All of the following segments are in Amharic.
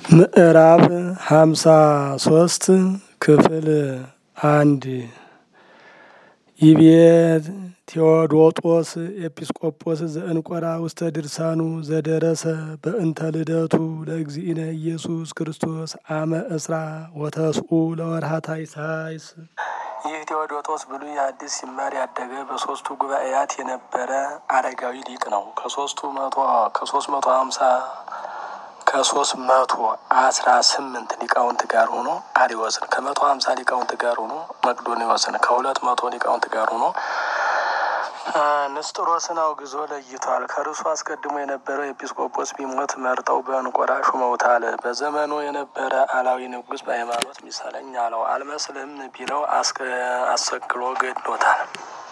ምዕራፍ ሃምሳ ሶስት ክፍል አንድ ይቤ ቴዎዶጦስ ኤጲስቆጶስ ዘእንቆራ ውስተ ድርሳኑ ዘደረሰ በእንተ ልደቱ ለእግዚእነ ኢየሱስ ክርስቶስ አመ እስራ ወተስኡ ለወርሃ ታኅሣሥ። ይህ ቴዎዶጦስ ብሉይ አዲስ ሲማር ያደገ በሶስቱ ጉባኤያት የነበረ አረጋዊ ሊቅ ነው። ከሶስቱ መቶ ከሶስት መቶ ሀምሳ ከሶስት መቶ አስራ ስምንት ሊቃውንት ጋር ሆኖ አሪዎስን ከመቶ ሀምሳ ሊቃውንት ጋር ሆኖ መቅዶኒዎስን ከሁለት መቶ ሊቃውንት ጋር ሆኖ ንስጥሮስን አውግዞ ለይቷል። ከርሱ አስቀድሞ የነበረው ኤጲስቆጶስ ቢሞት መርጠው በእንቆራ ሹመውታል። በዘመኑ የነበረ አላዊ ንጉሥ በሃይማኖት ሚሳለኝ አለው። አልመስልም ቢለው አሰቅሎ ገድሎታል።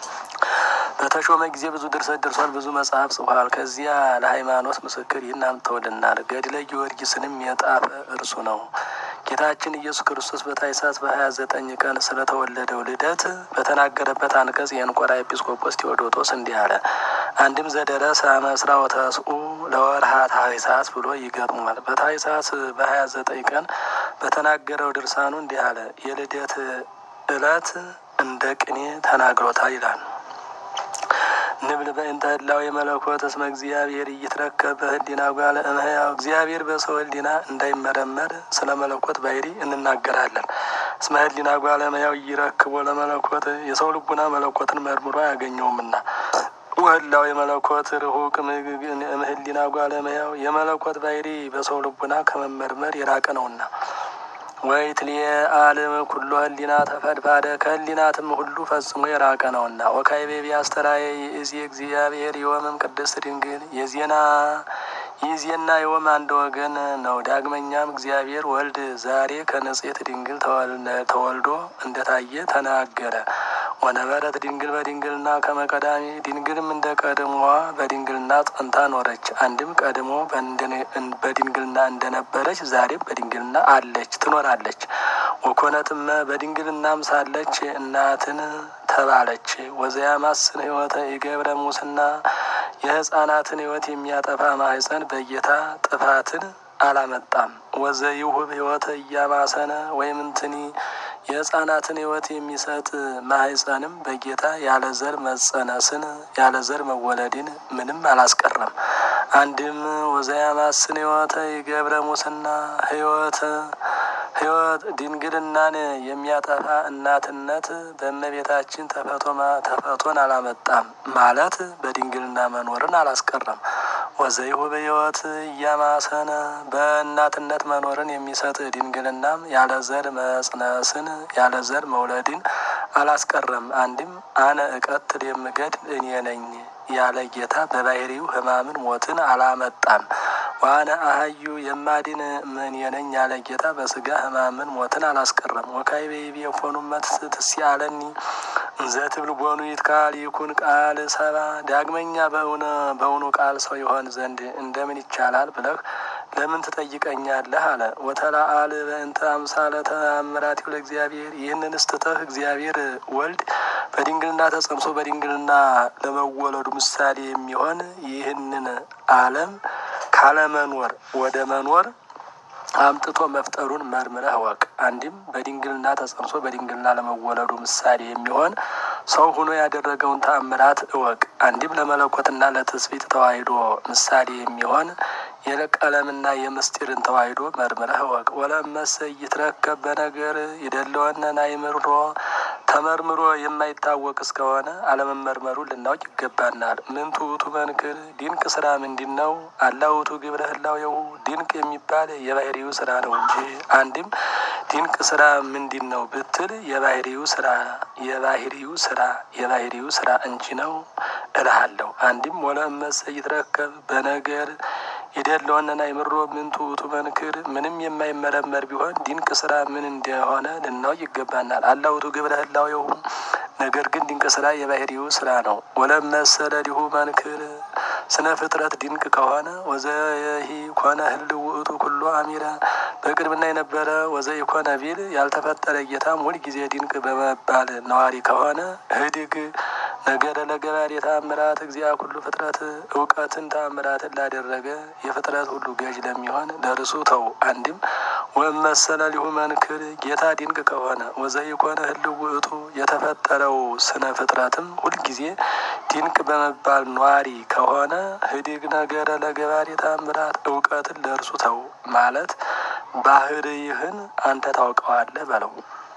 በተሾመ ጊዜ ብዙ ድርሰት ደርሷል። ብዙ መጽሐፍ ጽፏል። ከዚያ ለሃይማኖት ምስክር ይህን አምጥተውልናል። ገድለ ጊዮርጊስንም የጣፈ እርሱ ነው። ጌታችን ኢየሱስ ክርስቶስ በታኅሣሥ በሀያ ዘጠኝ ቀን ስለተወለደው ልደት በተናገረበት አንቀጽ የእንቆራ ኤጲስቆጶስ ቴዎዶጦስ እንዲህ አለ። አንድም ዘደረሰ አመ እስራ ወተስኡ ለወርሃ ታኅሣሥ ብሎ ይገጥሟል። በታኅሣሥ በሀያ ዘጠኝ ቀን በተናገረው ድርሳኑ እንዲህ አለ። የልደት ዕለት እንደ ቅኔ ተናግሮታል ይላል። ንብል በእንተ ህላዌ መለኮት እስመ እግዚአብሔር እይትረከብ በህሊና ጓለ እመሕያው እግዚአብሔር በሰው ህሊና እንዳይመረመር ስለ መለኮት ባህሪ እንናገራለን። እስመ ህሊና ጓለ እመሕያው እይረክቦ ለመለኮት የሰው ልቡና መለኮትን መርምሮ አያገኘውምና ወህላዌ መለኮት ርሁቅ እምህሊና ጓለ እመሕያው የመለኮት ባህሪ በሰው ልቡና ከመመርመር የራቀ ነውና ወይ ትልየ አለም ኩሎ ህሊና ተፈድፋደ ከህሊናትም ሁሉ ፈጽሞ የራቀ ነውና ወካይቤ ቢያስተራየ ይእዜ እግዚአብሔር የወምም ቅድስት ድንግል የዜና ይዜና የወም አንድ ወገን ነው። ዳግመኛም እግዚአብሔር ወልድ ዛሬ ከንጽሕት ድንግል ተወልዶ እንደታየ ተናገረ። ወነበረት ድንግል በድንግልና ከመቀዳሚ ድንግልም እንደ ቀድሞዋ በድንግልና ጸንታ ኖረች። አንድም ቀድሞ በድንግልና እንደነበረች ዛሬም በድንግልና አለች ትኖራለች። ወኮነትም በድንግልናም ሳለች እናትን ተባለች። ወዘያማስን ህይወተ የገብረ ሙስና የህፃናትን ህይወት የሚያጠፋ ማህፀን በጌታ ጥፋትን አላመጣም። ወዘ ይሁብ ህይወተ እያማሰነ ወይም እንትኒ የህፃናትን ህይወት የሚሰጥ ማህፀንም በጌታ ያለ ዘር መጸነስን ያለ ዘር መወለድን ምንም አላስቀረም። አንድም ወዘያማስን ህይወተ የገብረ ሙስና ህይወት ህይወት ድንግልናን የሚያጠፋ እናትነት በእመቤታችን ተፈቶን አላመጣም ማለት በድንግልና መኖርን አላስቀረም። ወዘይሁ በህይወት እያማሰነ በእናትነት መኖርን የሚሰጥ ድንግልናም ያለ ዘር መጽነስን ያለ ዘር መውለድን አላስቀረም። አንድም አነ እቀትል የምገድል እኔ ነኝ ያለ ጌታ በባህሪው ሕማምን ሞትን አላመጣም። ዋነ አህዩ የማድን ምን የነኝ ያለ ጌታ በስጋ ሕማምን ሞትን አላስቀረም። ወካይቤ የፎኑመት ትስያለኒ እንዘ ትብል ቦኑ ይትካል ይኩን ቃል ሰባ ዳግመኛ በእውኑ ቃል ሰው ይሆን ዘንድ እንደምን ይቻላል ብለህ ለምን ትጠይቀኛለህ? አለ። ወተላአል በእንተ አምሳለ ተአምራት ለእግዚአብሔር ይህንን ስትተህ እግዚአብሔር ወልድ በድንግልና ተጸንሶ በድንግልና ለመወለዱ ምሳሌ የሚሆን ይህንን ዓለም ካለመኖር ወደ መኖር አምጥቶ መፍጠሩን መርምረህ እወቅ። አንድም በድንግልና ተጸንሶ በድንግልና ለመወለዱ ምሳሌ የሚሆን ሰው ሆኖ ያደረገውን ተአምራት እወቅ። አንድም ለመለኮትና ለትስብእት ተዋሂዶ ምሳሌ የሚሆን የቀለምና የምስጢርን ተዋሂዶ መርምረህ እወቅ። ወለመሰ ይትረከብ በነገር የደለወነን አይምሮ ተመርምሮ የማይታወቅ እስከሆነ አለመመርመሩን ልናውቅ ይገባናል። ምንቱ ውእቱ መንክር ድንቅ ስራ ምንድን ነው? አላ ውእቱ ግብረ ህላዌሁ ድንቅ የሚባል የባህሪው ስራ ነው እንጂ። አንድም ድንቅ ስራ ምንድን ነው ብትል የባህሪው ስራ የባህሪው ስራ የባህሪው ስራ እንጂ ነው እልሃለሁ። አንድም ወለመሰ ይትረከብ በነገር የደለወነን አይምሮ ምንቱ ውእቱ መንክር ምንም የማይመረመር ቢሆን ድንቅ ስራ ምን እንደሆነ ልናውቅ ይገባናል። አላ ውእቱ ግብረ ህላዌሁ ነገር ግን ድንቅ ስራ የባህሪው ስራ ነው። ወለመሰለ ዲሁ መንክር ስነ ፍጥረት ድንቅ ከሆነ ወዘይሂ ኮነ ህልው ውእቱ ኩሎ አሚረ በቅድምና የነበረ ወዘይ ኮነ ቢል ያልተፈጠረ ጌታም ሁል ጊዜ ድንቅ በመባል ነዋሪ ከሆነ ህድግ ነገረ ለገባር የተአምራት እግዚአ ኩሉ ፍጥረት እውቀትን ተአምራትን ላደረገ የፍጥረት ሁሉ ገዥ ለሚሆን ለርሱ ተው። አንድም ወመሰለ ሊሁ መንክር ጌታ ድንቅ ከሆነ ወዘይኮነ ህልው ውእቱ የተፈጠረው ስነ ፍጥረትም ሁልጊዜ ድንቅ በመባል ኗሪ ከሆነ ህዲግ ነገረ ለገባር የተአምራት እውቀትን ለእርሱ ተው ማለት ባህርይህን አንተ ታውቀዋለህ በለው።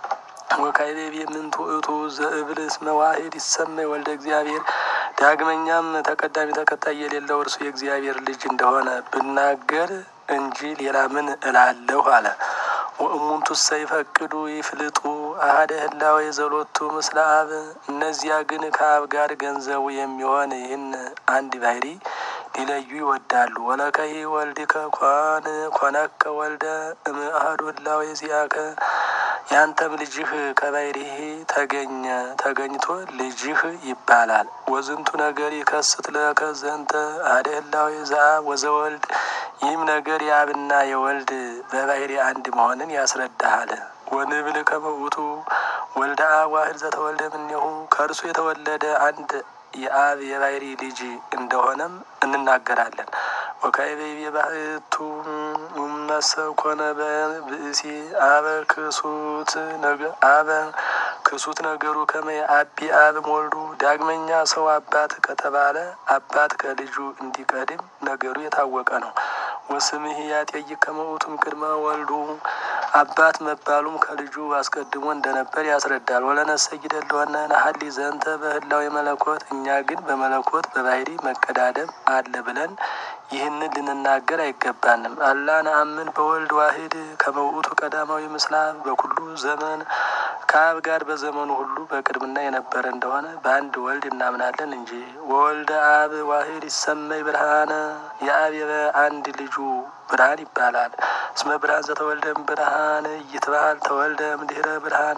ወካይቤ ምንቱ እቱ ዘእብልስ መዋሂድ ይሰመይ ወልደ እግዚአብሔር ዳግመኛም ተቀዳሚ ተከታይ የሌለው እርሱ የእግዚአብሔር ልጅ እንደሆነ ብናገር እንጂ ሌላ ምን እላለሁ አለ። ወእሙንቱ ሰይፈቅዱ ይፍልጡ አሀደ ህላዌ ዘሎቱ ምስለ አብ እነዚያ ግን ከአብ ጋር ገንዘቡ የሚሆን ይህን አንድ ባህሪ ሊለዩ ይወዳሉ። ወለከሂ ወልድከ ኮን ኮነከ ወልደ እምአሐዱ ህላዌ ዚአከ ያንተም ልጅህ ከባሕርይህ ተገኘ ተገኝቶ ልጅህ ይባላል። ወዝንቱ ነገር ይከስት ለከ ዘንተ አሐደ ህላዌ ዘአብ ወዘወልድ ይህም ነገር የአብና የወልድ በባሕርይ አንድ መሆንን ያስረዳሃል። ወንብል ከመውቱ ወልደ አብ ዋህድ ዘተወልደ እምኔሁ ከእርሱ የተወለደ አንድ የአብ የባሕርይ ልጅ እንደሆነም እንናገራለን። ወካይቤ ባህቱ መሰብ ኮነ በብእሲ አበ ክሱት አበ ክሱት ነገሩ ከመ አቢ አብ ወልዱ ዳግመኛ ሰው አባት ከተባለ አባት ከልጁ እንዲቀድም ነገሩ የታወቀ ነው። ወስምህ ያጤይቅ ከመውቱም ቅድመ ወልዱ አባት መባሉም ከልጁ አስቀድሞ እንደነበር ያስረዳል። ወለነሰ ይደለወነ ነሀሊ ዘንተ በህላዌ መለኮት እኛ ግን በመለኮት በባሕርይ መቀዳደም አለ ብለን ይህንን ልንናገር አይገባንም። አላ ነአምን በወልድ ዋሂድ ከመውቱ ቀዳማዊ ምስለ አብ በኩሉ ዘመን ከአብ ጋር በዘመኑ ሁሉ በቅድምና የነበረ እንደሆነ በአንድ ወልድ እናምናለን እንጂ። ወወልደ አብ ዋሂድ ይሰመይ ብርሃነ የአብ አንድ ልጁ ብርሃን ይባላል። እስመ ብርሃን ዘተወልደም ብርሃን ይትባል ተወልደ እምድኅረ ብርሃን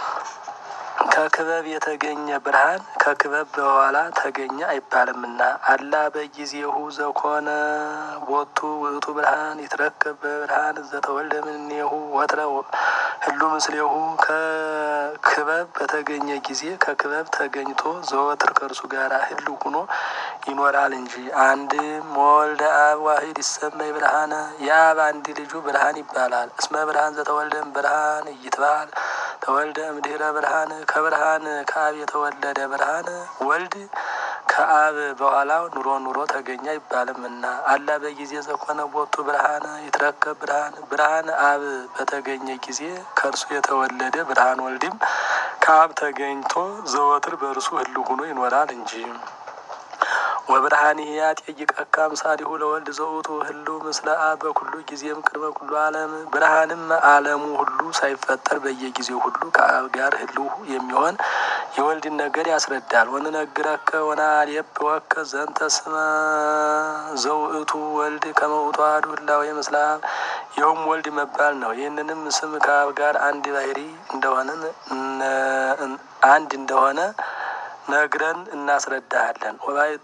ከክበብ የተገኘ ብርሃን ከክበብ በኋላ ተገኘ አይባልምና አላ በጊዜሁ ዘኮነ ቦቱ ውእቱ ብርሃን ይትረከብ በብርሃን ዘተወልደ እምኔሁ ወትረ ህሉ ምስሌሁ ከክበብ በተገኘ ጊዜ ከክበብ ተገኝቶ ዘወትር ከእርሱ ጋር ህሉ ሁኖ ይኖራል እንጂ። አንድም ወልደ አብ ዋሂድ ይሰመይ ብርሃነ የአብ አንድ ልጁ ብርሃን ይባላል። እስመ ብርሃን ዘተወልደም ብርሃን ይትባል ተወልደ እምድኅረ ብርሃን ከብርሃን ከአብ የተወለደ ብርሃን ወልድ ከአብ በኋላ ኑሮ ኑሮ ተገኘ አይባልምና አላ በጊዜ ዘኮነ ቦቱ ብርሃን ይትረከብ ብርሃን ብርሃን አብ በተገኘ ጊዜ ከእርሱ የተወለደ ብርሃን ወልድም ከአብ ተገኝቶ ዘወትር በእርሱ ህልው ሆኖ ይኖራል እንጂ። ወብርሃን ያጤይቀካ አምሳሊሁ ለወልድ ዘውቱ ህልው ምስለ አብ በኩሉ ጊዜም ቅድመ ኩሉ ዓለም ብርሃንም ዓለሙ ሁሉ ሳይፈጠር በየጊዜው ሁሉ ከአብ ጋር ህልው የሚሆን የወልድን ነገር ያስረዳል። ወንነግረከ ወናልየብ ወከ ዘንተ ስመ ዘውእቱ ወልድ ከመውቱ አሐዱ ህላዌ ምስለ አብ ይኸውም ወልድ መባል ነው። ይህንንም ስም ከአብ ጋር አንድ ባሕርይ እንደሆነን አንድ እንደሆነ ነግረን እናስረዳሃለን። ወባይቱ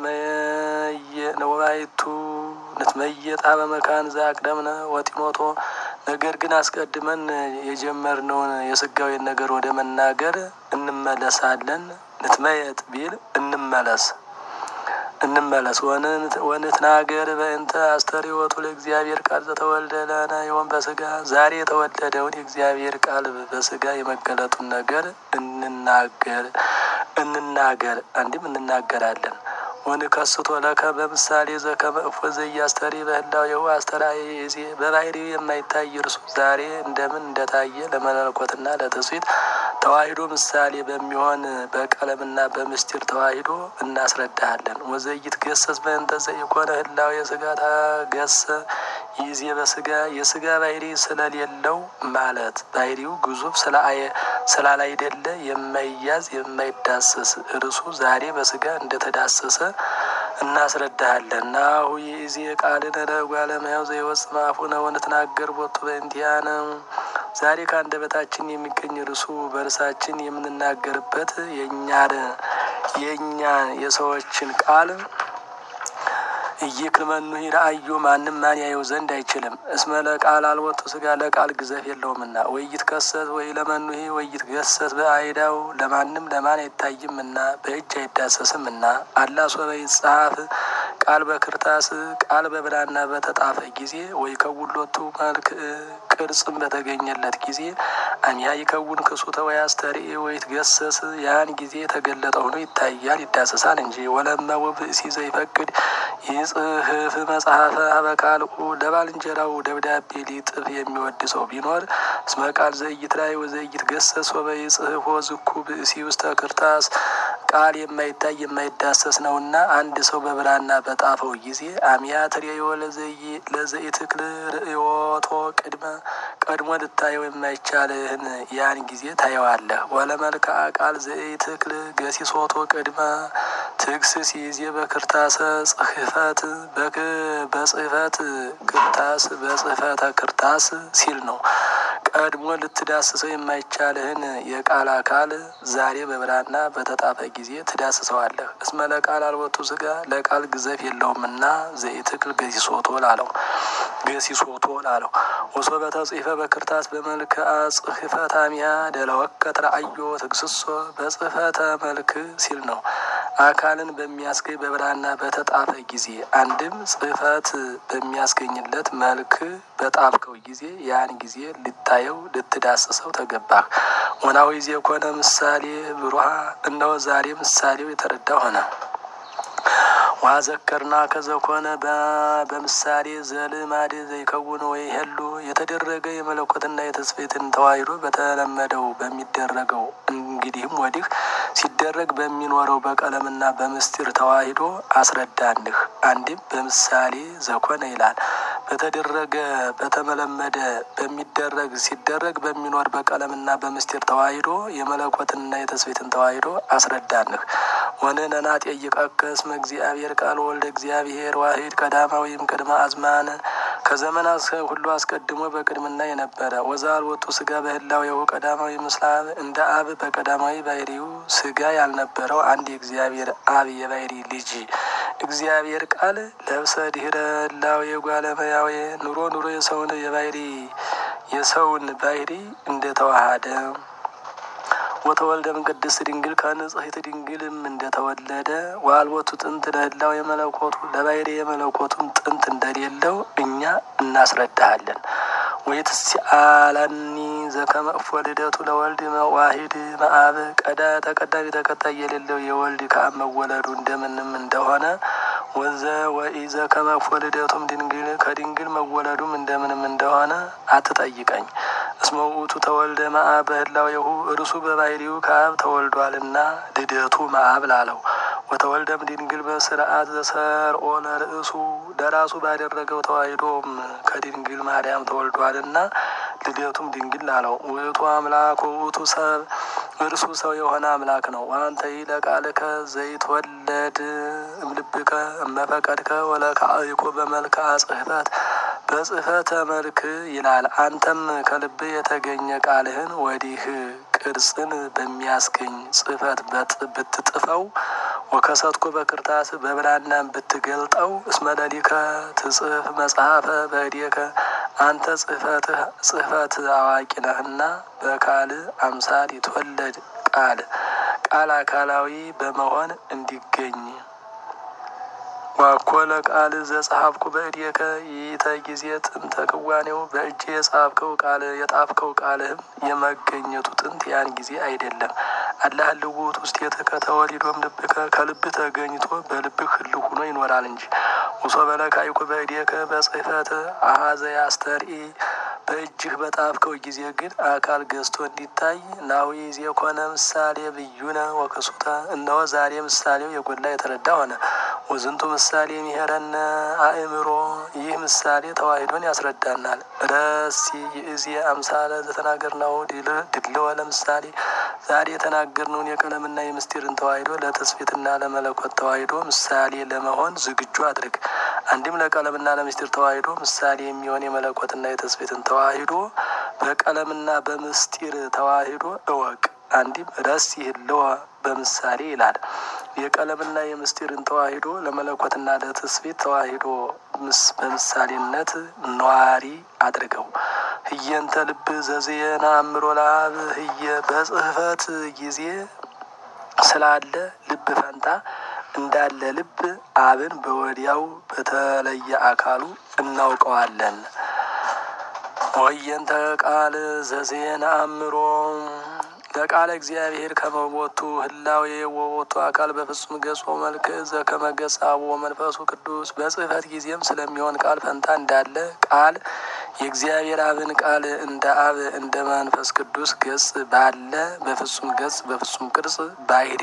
ወባይቱ ንትመየጣ በመካን ዘአቅደምነ ወጢሞቶ ነገር ግን አስቀድመን የጀመርነውን የስጋዊን ነገር ወደ መናገር እንመለሳለን። ንትመየጥ ቢል እንመለስ እንመለስ ወንትናገር በእንተ አስተርእዮቱ ለእግዚአብሔር ቃል ዘተወልደ ለነ ዮም በስጋ ዛሬ የተወለደውን የእግዚአብሔር ቃል በስጋ የመገለጡን ነገር እንናገር እንናገር አንድም እንናገራለን። ወንከስቶ ለከ በምሳሌ ዘከመ እፎ ዘኢያስተሪ በህላዌሁ አስተርአየ ይእዜ በባሕርዩ የማይታይ እርሱ ዛሬ እንደምን እንደታየ ለመለኮትና ለትስብእት ተዋሂዶ ምሳሌ በሚሆን በቀለምና በምስጢር ተዋሂዶ እናስረዳሃለን። ወዘይት ገሰስ በእንተ ዘኢኮነ ህላዌ ስጋ ታገሰ ይእዜ በስጋ የስጋ ባሕርይ ስለሌለው ማለት ባሕርዩ ግዙፍ ስላላይደለ የማይያዝ የማይዳሰስ እርሱ ዛሬ በስጋ እንደተዳሰሰ እናስረዳሃለን። ናሁ ይእዜ ቃልነ ለእጓለ እመሕያው ዘይወጽእ እምአፉነ ወንትናገር ቦቱ በእንቲአነ ዛሬ ከአንደበታችን የሚገኝ እርሱ በእርሳችን የምንናገርበት የእኛን የእኛን የሰዎችን ቃል እይክልመኑ ረአዮ ማንም ማን ያየው ዘንድ አይችልም። እስመ ለቃል አልወጡ ስጋ ለቃል ግዘፍ የለውምና ወይት ከሰት ወይ ለመኑ ወይት ገሰት በአይዳው ለማንም ለማን አይታይምና በእጅ አይዳሰስምና አላ ሶበ ይጻፍ ቃል በክርታስ ቃል በብራና በተጣፈ ጊዜ ወይ ከውሎቱ መልክ ቅርጽም በተገኘለት ጊዜ አሚያ ይከውን ክሱተ ወይ አስተርኢ ወይት ገሰስ ያን ጊዜ የተገለጠ ሆኖ ይታያል ይዳሰሳል እንጂ ወለመ ብእሲ ዘይፈቅድ ይጽህፍ መጽሐፈ ሀበቃልኡ ለባልንጀራው ደብዳቤ ሊጥፍ የሚወድ ሰው ቢኖር እስመ ቃል ዘይት ላይ ወዘይት ገሰስ ወበ ይጽህፎ ዝኩ ብእሲ ውስተ ክርታስ ቃል የማይታይ የማይዳሰስ ነውና አንድ ሰው በብራና በጣፈው ጊዜ አሚያ ትሬዮ ለዘኢትክል ርእዮቶ ቅድመ ቀድሞ ልታየው የማይቻልህን ያን ጊዜ ታየዋለህ። ወለመልክዓ ቃል ዘኢትክል ገሲሶቶ ቅድመ ትክስስ ይዜ በክርታሰ ጽሕፈት በጽሕፈት ክርታስ በጽሕፈተ ክርታስ ሲል ነው። ቀድሞ ልትዳስሰው የማይቻልህን የቃል አካል ዛሬ በብራና በተጣፈ ጊዜ ትዳስሰዋለህ። እስመ ለቃል አልወጡ ስጋ ለቃል ግዘፍ የለውምና ዘይትክል ገሲሶቶ ላለው ገሲሶቶ ላለው ወሶ በተጽሕፈ በክርታስ በመልክዓ ጽሕፈት አሚያ ደለወከት ረአዮ ትክስሶ በጽሕፈተ መልክ ሲል ነው። አካልን በሚያስገኝ በብራና በተጣፈ ጊዜ አንድም ጽሕፈት በሚያስገኝለት መልክ በጣፍከው ጊዜ ያን ጊዜ ልታየው ልትዳስሰው ተገባህ። ወናዊ ዜ ኮነ ምሳሌ ብሩሃ እነሆ ዛሬ ምሳሌው የተረዳ ሆነ። ዋዘከርና ከዘኮነ በምሳሌ ዘልማድ ዘይከውን ወይ ሄሉ የተደረገ የመለኮትና የተስፌትን ተዋሂዶ በተለመደው በሚደረገው እንግዲህም ወዲህ ሲደረግ በሚኖረው በቀለምና በምስጢር ተዋሂዶ አስረዳንህ። አንድም በምሳሌ ዘኮነ ይላል። በተደረገ በተመለመደ በሚደረግ ሲደረግ በሚኖር በቀለምና በምስጢር ተዋሂዶ የመለኮትንና የተስፌትን ተዋሂዶ አስረዳንህ። ወንህነና ጠይቀከ እስመ እግዚአብሔር ቃል ወልደ እግዚአብሔር ዋሂድ ቀዳማዊም ቅድመ አዝማን ከዘመናት ሁሉ አስቀድሞ በቅድምና የነበረ ወዘአልቦቱ ስጋ በህላዌሁ ቀዳማዊ ምስለ አብ እንደ አብ በቀዳማዊ ባሕርዩ ስጋ ያልነበረው አንድ የእግዚአብሔር አብ የባሕሪ ልጅ እግዚአብሔር ቃል ለብሰ ድህረ ህላዌ ጓለመያዌ ኑሮ ኑሮ የሰውን የባሕሪ የሰውን ባሕሪ እንደተዋሃደ ወተወልደ እምቅድስት ድንግል ከንጽሕት ድንግልም እንደተወለደ ወአልቦቱ ጥንት ለህላዌ የመለኮቱ ለባሕሪ የመለኮቱም ጥንት እንደሌለው እኛ እናስረዳሃለን። ወይትስአላኒ ዘከመ እፎ ልደቱ ለወልድ ዋሂድ መአብ ቀዳ ተቀዳሚ ተከታይ የሌለው የወልድ ከአብ መወለዱ እንደምንም እንደሆነ ወዘ ወኢዘ ከመ እፎ ልደቱም ድንግል ከድንግል መወለዱም እንደምንም እንደሆነ አትጠይቀኝ። እስመ ውእቱ ተወልደ መአብ በህላዌሁ እርሱ በባሕርዩ ከአብ ተወልዷልና ልደቱ መአብ ላለው ወተወልደም ድንግል በስርዓት ዘሰርኦ ለርእሱ ለራሱ ባደረገው ተዋሂዶም ከድንግል ማርያም ተወልዷልና ልደቱም ድንግል ላለው ውእቱ አምላክ ውእቱ ሰብ እርሱ ሰው የሆነ አምላክ ነው። አንተ ለቃልከ ዘይትወለድ እምልብከ እመፈቀድከ ወለካዕይኮ በመልክዓ ጽሕፈት በጽሕፈተ መልክ ይላል። አንተም ከልብ የተገኘ ቃልህን ወዲህ ቅርጽን በሚያስገኝ ጽሕፈት ብትጥፈው ወከሰትኩ በክርታስ በብራናም ብትገልጠው እስመ ለሊከ ትጽፍ መጽሐፈ በእዴከ አንተ ጽሕፈት አዋቂ ነህና በቃል አምሳል ይትወለድ ቃል ቃል አካላዊ በመሆን እንዲገኝ ዋኮለ ቃል ዘጸሐፍኩ በእዴከ ይእተ ጊዜ ጥንተ ክዋኔው በእጅ የጻፍከው ቃል የጣፍከው ቃልህም የመገኘቱ ጥንት ያን ጊዜ አይደለም። አላህ ልውት ውስጥ የተከተወሊዶም ልብከ ከልብ ተገኝቶ በልብህ ህልው ሆኖ ይኖራል እንጂ ውሶ በለካይኩ በእዴከ በጽሕፈት አሀዘ ያስተርኢ በእጅህ በጣፍከው ጊዜ ግን አካል ገዝቶ እንዲታይ ናሁ ይዜ ኮነ ምሳሌ ብዩነ ወክሱተ እነሆ ዛሬ ምሳሌው የጎላ የተረዳ ሆነ። ወዝንቱ ምሳሌ የሚሄረነ አእምሮ ይህ ምሳሌ ተዋሂዶን ያስረዳናል። ረሲ ይእዜ አምሳለ ዘተናገርናሁ ድልወ ለምሳሌ ዛሬ የተናገርነውን የቀለምና የምስጢርን ተዋሂዶ ለተስፌትና ለመለኮት ተዋሂዶ ምሳሌ ለመሆን ዝግጁ አድርግ። አንድም ለቀለምና ለምስጢር ተዋሂዶ ምሳሌ የሚሆን የመለኮትና የተስፌትን ተዋሂዶ በቀለምና በምስጢር ተዋሂዶ እወቅ። አንዲም ረስ ይህለወ በምሳሌ ይላል። የቀለምና የምስጢርን ተዋሂዶ ለመለኮትና ለትስብእት ተዋሂዶ በምሳሌነት ነዋሪ አድርገው ህየንተ ልብ ዘዜና አእምሮ ለአብ ህየ በጽህፈት ጊዜ ስላለ ልብ ፈንታ እንዳለ ልብ አብን በወዲያው በተለየ አካሉ እናውቀዋለን። ወየንተ ቃል ዘዜና አእምሮ ለቃለ እግዚአብሔር ከመቦቱ ህላዌ ወቦቱ አካል በፍጹም ገጾ መልክ ዘከመገጽ አብ ወመንፈሱ ቅዱስ በጽህፈት ጊዜም ስለሚሆን ቃል ፈንታ እንዳለ ቃል የእግዚአብሔር አብን ቃል እንደ አብ እንደ መንፈስ ቅዱስ ገጽ ባለ በፍጹም ገጽ በፍጹም ቅርጽ ባህሪ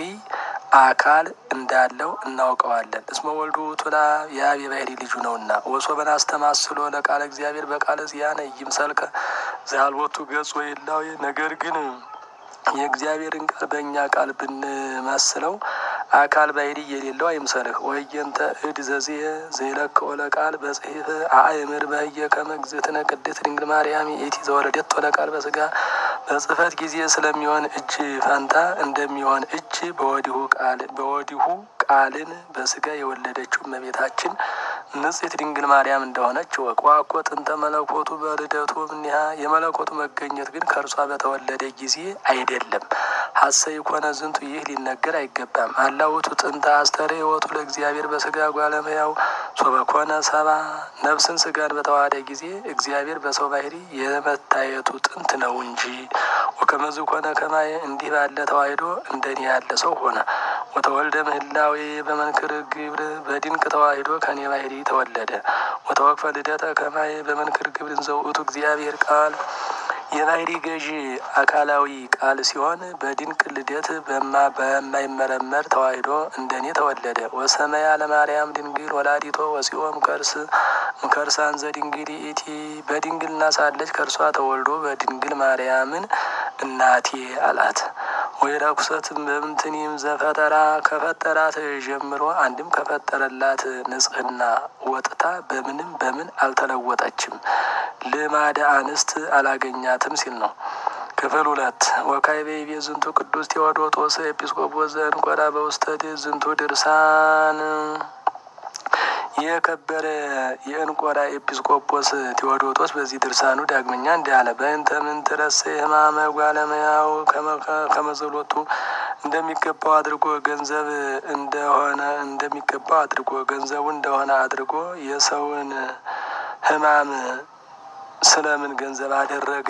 አካል እንዳለው እናውቀዋለን። እስመ ወልዱ ቱላ የአብ የባህሪ ልጁ ነውና ወሶበን አስተማስሎ ለቃለ እግዚአብሔር በቃለ ዚያነ ይምሰልከ ዘአልቦቱ ገጽ ወይላዊ ነገር ግን የእግዚአብሔርን ቃል በእኛ ቃል ብንመስለው አካል ባይዲ የሌለው አይምሰልህ። ወየንተ እድ ዘዝየ ዘይለክኦ ለቃል በጽሒፍ አእምር በህየ ከመግዝእትነ ቅድስት ድንግል ማርያም ኢቲ ዘወለደት ለቃል በስጋ በጽህፈት ጊዜ ስለሚሆን እጅ ፈንታ እንደሚሆን እጅ በወዲሁ ቃል በወዲሁ ቃልን በስጋ የወለደችው እመቤታችን ንጽሕት ድንግል ማርያም እንደሆነች ወቅ ዋኮ ጥንተ መለኮቱ በልደቱ እምኒሃ የመለኮቱ መገኘት ግን ከእርሷ በተወለደ ጊዜ አይደለም። ሀሰይ ኮነ ዝንቱ ይህ ሊነገር አይገባም። አላውቱ ጥንተ አስተሬ ወቱ ለእግዚአብሔር በስጋ ጓለመያው ሶበኮነ ሰባ ነፍስን ስጋን በተዋሃደ ጊዜ እግዚአብሔር በሰው ባህሪ የመታየቱ ጥንት ነው እንጂ ወከመዝ ኮነ ከማየ እንዲህ ባለ ተዋሂዶ እንደኔ ያለ ሰው ሆነ። ወተወልደ ምህላዌ በመንክር ግብር በድንቅ ተዋሂዶ ከኔ ባህሪ ተወለደ። ወተወክፈ ልደተ ከማየ በመንክር ግብር ዘውእቱ እግዚአብሔር ቃል የባህሪ ገዢ አካላዊ ቃል ሲሆን በድንቅ ልደት በማይመረመር ተዋሂዶ እንደኔ ተወለደ። ወሰመያ ለማርያም ድንግል ወላዲቶ ወሲኦም ከርስ ምከርሳን ዘድንግል ኢቲ በድንግልና ሳለች ከእርሷ ተወልዶ በድንግል ማርያምን እናቴ አላት። ወይ ረኩሰትም በምንትኒም ዘፈጠራ ከፈጠራት ጀምሮ አንድም ከፈጠረላት ንጽሕና ወጥታ በምንም በምን አልተለወጠችም። ልማደ አንስት አላገኛትም ሲል ነው። ክፍል ሁለት ወካዕበ ይቤ ዝንቱ ቅዱስ ቴዎዶጦስ ኤጲስቆጶስ ዘእንቆራ በውስተ ዝንቱ ድርሳን የከበረ የእንቆራ ኤጲስቆጶስ ቴዎዶጦስ በዚህ ድርሳኑ ዳግመኛ እንዲህ አለ። በእንተ ምንትረሴ ሕማመ ጓለመያው ከመዘሎቱ እንደሚገባው አድርጎ ገንዘብ እንደሆነ እንደሚገባው አድርጎ ገንዘቡ እንደሆነ አድርጎ የሰውን ሕማም ስለምን ገንዘብ አደረገ?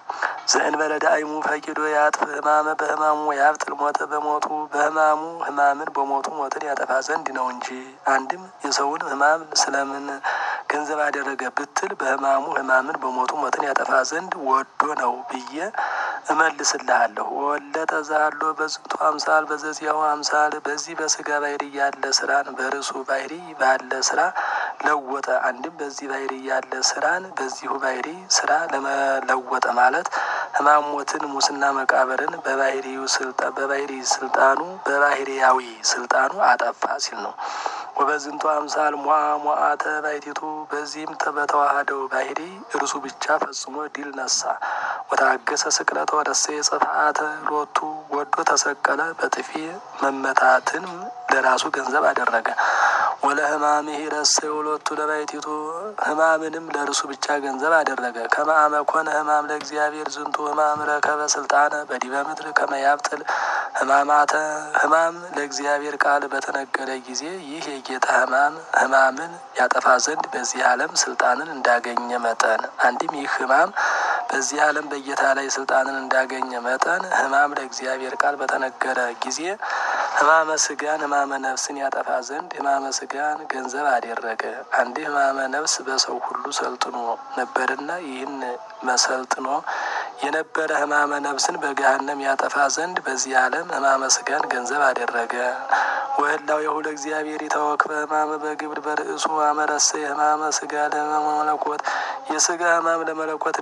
ዘእንበለ ዳእይሙ ፈቂዶ ያጥፍ ሕማመ በሕማሙ ያብጥል ሞተ በሞቱ በሕማሙ ሕማምን በሞቱ ሞትን ያጠፋ ዘንድ ነው እንጂ። አንድም የሰውን ሕማም ስለምን ገንዘብ አደረገ ብትል በሕማሙ ሕማምን በሞቱ ሞትን ያጠፋ ዘንድ ወዶ ነው ብዬ እመልስልሃለሁ። ወለጠ ዛሎ በዝንቱ አምሳል በዘዚያው አምሳል በዚህ በስጋ ባህሪ ያለ ስራን በርሱ ባህሪ ባለ ስራ ለወጠ። አንድም በዚህ ባህሪ ያለ ስራን በዚሁ ባህሪ ስራ ለመለወጠ ማለት ሕማም ሞትን፣ ሙስና መቃብርን በባህሪው ስልጣ በባህሪ ስልጣኑ በባህሪያዊ ስልጣኑ አጠፋ ሲል ነው። ወበዝንቱ አምሳል ሟ ሟአተ ባይቲቱ በዚህም በተዋህደው ባህሪ እርሱ ብቻ ፈጽሞ ድል ነሳ። ወታገሰ ስቅለተ ወደሴ ጽፍአተ ሎቱ ወዶ ተሰቀለ። በጥፊ መመታትን ለራሱ ገንዘብ አደረገ። ወለ ሕማም ረሰ ሎቱ ለባይቲቱ ሕማምንም ለእርሱ ብቻ ገንዘብ አደረገ። ከመአመ ኮነ ሕማም ለእግዚአብሔር ዝንቱ ሕማም ረከበ ስልጣነ በዲበ ምድር ከመያብጥል ሕማማተ ሕማም ለእግዚአብሔር ቃል በተነገረ ጊዜ ይህ የጌታ ሕማም ሕማምን ያጠፋ ዘንድ በዚህ ዓለም ስልጣንን እንዳገኘ መጠን አንድም ይህ ሕማም በዚህ ዓለም በጌታ ላይ ስልጣንን እንዳገኘ መጠን ሕማም ለእግዚአብሔር ቃል በተነገረ ጊዜ ሕማመ ስጋን ሕማመ ነፍስን ያጠፋ ዘንድ ሕማመ ስጋን ገንዘብ አደረገ። አንድ ሕማመ ነፍስ በሰው ሁሉ ሰልጥኖ ነበርና ይህን መሰልጥኖ የነበረ ሕማመ ነፍስን በገሃነም ያጠፋ ዘንድ በዚህ ዓለም ሕማመ ስጋን ገንዘብ አደረገ። ወህላው የሁለ እግዚአብሔር የተወክፈ ሕማመ በግብር በርእሱ አመረሰ ሕማመ ስጋ ለመለኮት የስጋ ሕማም ለመለኮት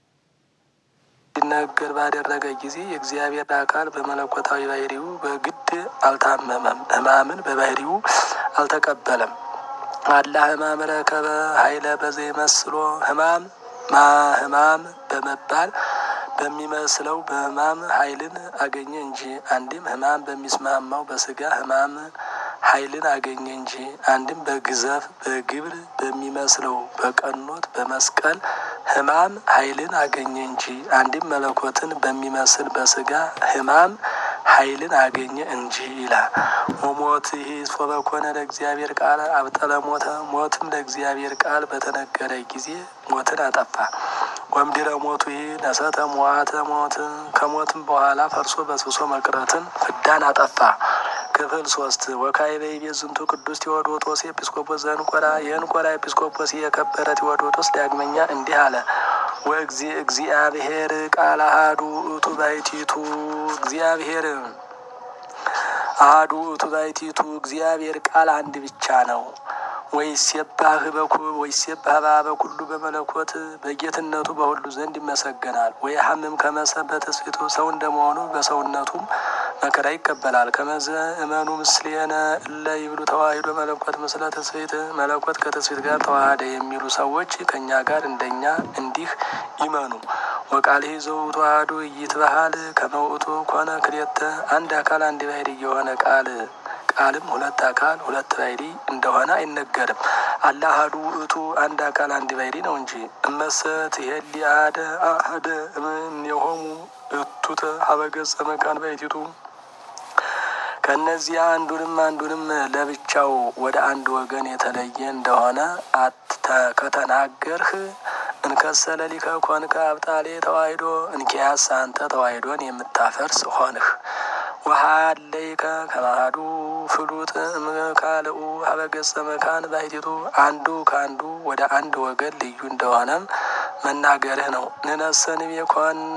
እንዲነገር ባደረገ ጊዜ የእግዚአብሔር አካል በመለኮታዊ ባህሪው በግድ አልታመመም፣ ሕማምን በባህሪው አልተቀበለም። አላ ሕማም ረከበ ኃይለ በዘ መስሎ ሕማም ማ ሕማም በመባል በሚመስለው በሕማም ኃይልን አገኘ እንጂ አንድም ሕማም በሚስማማው በስጋ ሕማም ኃይልን አገኘ እንጂ አንድም በግዘፍ በግብር በሚመስለው በቀኖት በመስቀል ሕማም ኃይልን አገኘ እንጂ አንድም መለኮትን በሚመስል በስጋ ሕማም ኃይልን አገኘ እንጂ ይላል። ወሞት ይህ ሶበኮነ ለእግዚአብሔር ቃል አብጠለ ሞተ ሞትም ለእግዚአብሔር ቃል በተነገረ ጊዜ ሞትን አጠፋ። ወምድረ ሞቱ ይህ ነሰተ ሞዓተ ሞት ከሞትም በኋላ ፈርሶ በስብሶ መቅረትን ፍዳን አጠፋ። ክፍል ሶስት ወካዕበ ይቤ ዝንቱ ቅዱስ ቴዎዶጦስ ኤጲስቆጶስ ዘእንቆራ የእንቆራ ኤጲስቆጶስ የከበረ ቴዎዶጦስ ዳግመኛ እንዲህ አለ። ወእግዚ እግዚአብሔር ቃል አሃዱ ውእቱ ባሕቲቱ እግዚአብሔር አሃዱ ውእቱ ባሕቲቱ እግዚአብሔር ቃል አንድ ብቻ ነው። ወይሴባህ በኩል ወይሴባህ በኩሉ በመለኮት በጌትነቱ በሁሉ ዘንድ ይመሰገናል። ወይ ሀምም ከመሰብ በትስፊቱ ሰው እንደመሆኑ በሰውነቱም መከራ ይቀበላል። ከመዘ እመኑ ምስሌነ እለ ይብሉ ተዋሂዶ መለኮት ምስለ ትስፊት መለኮት ከትስፊት ጋር ተዋሃደ የሚሉ ሰዎች ከእኛ ጋር እንደኛ እንዲህ ይመኑ። ወቃል ይዘው ተዋህዶ ይትበሃል ከመውእቱ ኮነ ክልኤተ አንድ አካል አንድ ባሕርይ የሆነ ቃል ቃልም ሁለት አካል ሁለት ባሕርይ እንደሆነ አይነገርም። አለ አሐዱ ውእቱ አንድ አካል አንድ ባሕርይ ነው እንጂ እመሰት ይሄሊ አሐደ አሐደ እምኔሆሙ እቱተ ሀበ ገጸ መካን ባሕቲቱ ከእነዚያ አንዱንም አንዱንም ለብቻው ወደ አንድ ወገን የተለየ እንደሆነ ከተናገርህ እንከሰለ ሊከ ኮንከ አብጣሌ ተዋሂዶ እንኪያስ አንተ ተዋሂዶን የምታፈርስ ሆንህ። ወሀለይከ ከማሃዱ ፍሉጥ እምካልኡ ሀበ ገጸ መካን ባሕቲቱ አንዱ ከአንዱ ወደ አንድ ወገን ልዩ እንደሆነም መናገርህ ነው። ንነሰንቤ ኮነ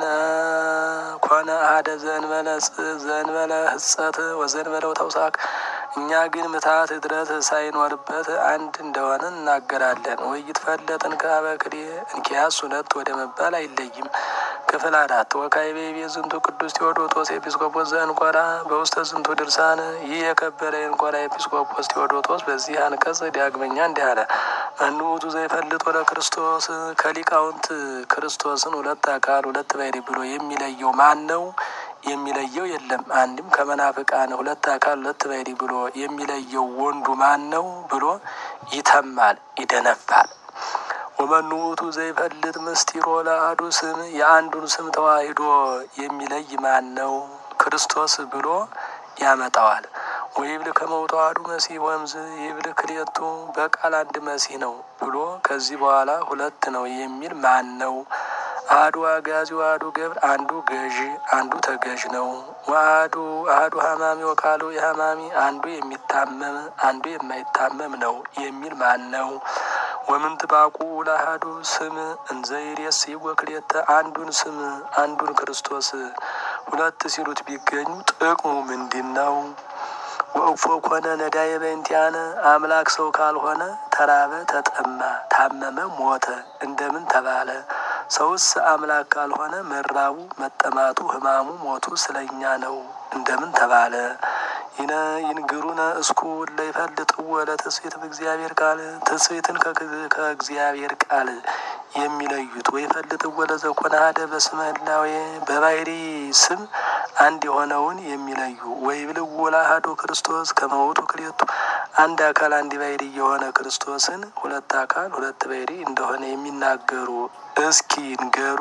ኮነ አሐደ ዘእንበለ ዘእንበለ ህጸት ወዘእንበለው ተውሳክ እኛ ግን ምታት እድረት ሳይኖርበት አንድ እንደሆነ እናገራለን። ወይት ፈለጥን ከአበክሌ እንኪያስ ሁለት ወደ መባል አይለይም። ክፍል አራት ወካዕበ ይቤ ዝንቱ ቅዱስ ቴዎዶጦስ ኤጲስቆጶስ ዘእንቆራ በውስተ ዝንቱ ድርሳን ይህ የከበረ የእንቆራ ኤጲስቆጶስ ቴዎዶጦስ በዚህ አንቀጽ ዳግመኛ እንዲህ አለ። መኑ ውእቱ ዘይፈልጥ ወደ ክርስቶስ ከሊቃውንት ክርስቶስን ሁለት አካል ሁለት ባሕርይ ብሎ የሚለየው ማን ነው? የሚለየው የለም። አንድም ከመናፍቃን ሁለት አካል ሁለት ባሕርይ ብሎ የሚለየው ወንዱ ማን ነው ብሎ ይተማል፣ ይደነፋል። ወመኑ ውእቱ ዘይፈልጥ ምስጢሮ ለአሐዱ ስም የአንዱን ስም ተዋሂዶ የሚለይ ማን ነው? ክርስቶስ ብሎ ያመጣዋል። ወይብል ከመውቶ አሐዱ መሲሕ ወእምዝ ይብል ክልኤቱ በቃል አንድ መሲሕ ነው ብሎ ከዚህ በኋላ ሁለት ነው የሚል ማን ነው? አሐዱ አጋዚ ወአሐዱ ገብር አንዱ ገዢ አንዱ ተገዥ ነው። ወአሐዱ አሐዱ ሀማሚ ወካልኡ የሀማሚ አንዱ የሚታመም አንዱ የማይታመም ነው የሚል ማን ነው? ወምንትባቁ ለአሐዱ ስም እንዘይሬስይዎ ክልኤተ አንዱን ስም አንዱን ክርስቶስ ሁለት ሲሉት ቢገኙ ጥቅሙ ምንድን ነው? ወእፎ ኮነ ነዳየ በእንቲአነ አምላክ ሰው ካልሆነ ተራበ፣ ተጠማ፣ ታመመ፣ ሞተ እንደምን ተባለ? ሰውስ አምላክ ካልሆነ መራቡ፣ መጠማቱ፣ ሕማሙ፣ ሞቱ ስለኛ ነው እንደምን ተባለ? ይነ ይንግሩነ እስኩ ለይፈልጥዎ ለትስብእት በእግዚአብሔር ቃል ትስብእትን ከእግዚአብሔር ቃል የሚለዩት ወይፈልጥዎ ለዘኮነ አሐደ በስመ ህላዌ በባሕርይ ስም አንድ የሆነውን የሚለዩ ወይብልዎ ለአሐዱ ክርስቶስ ከመ ውእቱ ክልኤቱ አንድ አካል አንድ ባሕርይ የሆነ ክርስቶስን ሁለት አካል ሁለት ባሕርይ እንደሆነ የሚናገሩ እስኪ ንገሩ።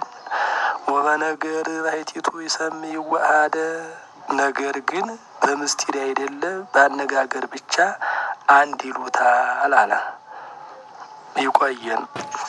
ወበነገር ባሕቲቱ ይሰምይዎ አሐደ ነገር ግን በምስጢር አይደለ በአነጋገር ብቻ አንድ ይሉታል አለ። ይቆየን።